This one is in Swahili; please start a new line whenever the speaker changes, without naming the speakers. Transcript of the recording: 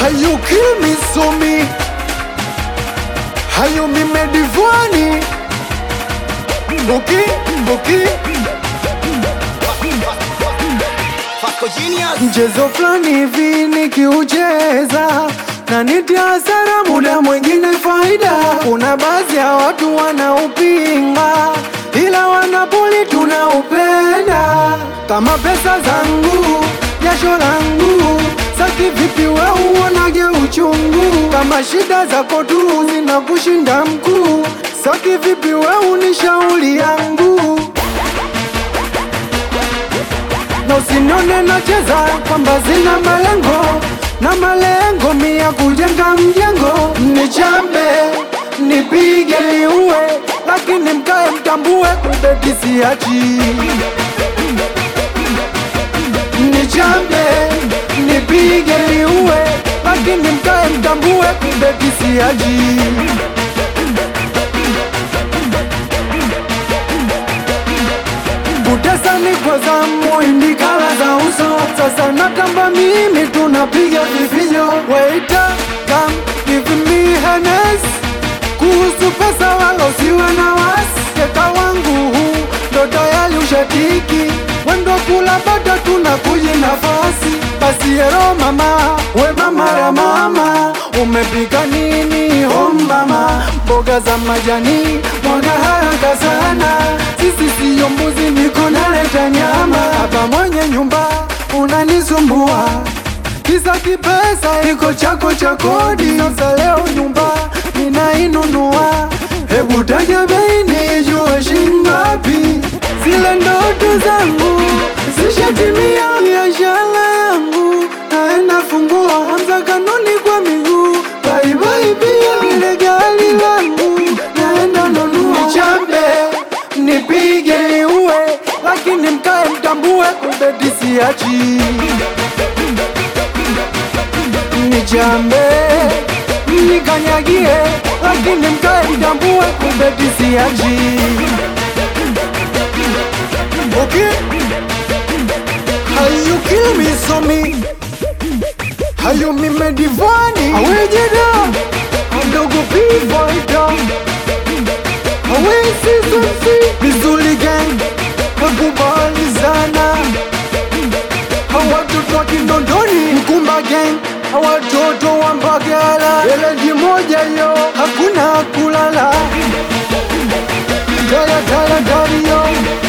How you kill me so me How you me me divani Boki, boki Mchezo fulani hivi nikiucheza na nitia hasara, muda mwingine faida. Kuna baadhi ya watu wanaupinga, ila wanapoli tunaupenda. Kama pesa zangu, jasho langu, saki vipi we uonage uchungu? Kama shida zako tu zinakushinda mkuu, saki vipi we unishauri yangu na usinione nacheza kwamba zina malengo na malengo mia kujenga mjengo, nichambe nipige niue, lakini mkae mtambue kubeti siachi. Nichambe nipige niue, lakini mkae mtambue kubeti siachi. Kutesa ni kwa zamu, indikala za uso. Sasa natamba mimi, tunapiga vifijo. Waiter, come give me Hennes. Kuhusu pesa wala usiwe na wasi, keka wangu huu ndo tayari ushatiki. Wendo kula bata, tunakuji nafasi. Basi ero mama, we mama ya mama, umepika nini? Oh mama, mboga za majani, mwaga haraka sana. Sisi siyo mbuzi, niko naleta nyama. Hapa mwenye nyumba unanisumbua kisa kipesa iko chako cha kodi. Sasa leo nyumba ninainunua, hebu taja bei nijue shingapi. Zile ndoto zangu zishatimia, biashara yangu naenda fungua, anza kanuni kwa miguu, baibai pia ile gari langu naenda nunua. Nichambe nipige niue, lakini mkae mtambue, kubeti siachi Nichambe nikanyagie, lakini mkae mtambue, kubeti siachi Okay. How you kill me so me How you me me divani Awejeda Adogo pivoida Awe season C Vizuli gang Nakubali sana Hawatoto wa Kinondoni Mkumba gang Hawatoto wa Mbagala Eleji moja yo Hakuna kulala Daya daya daya yo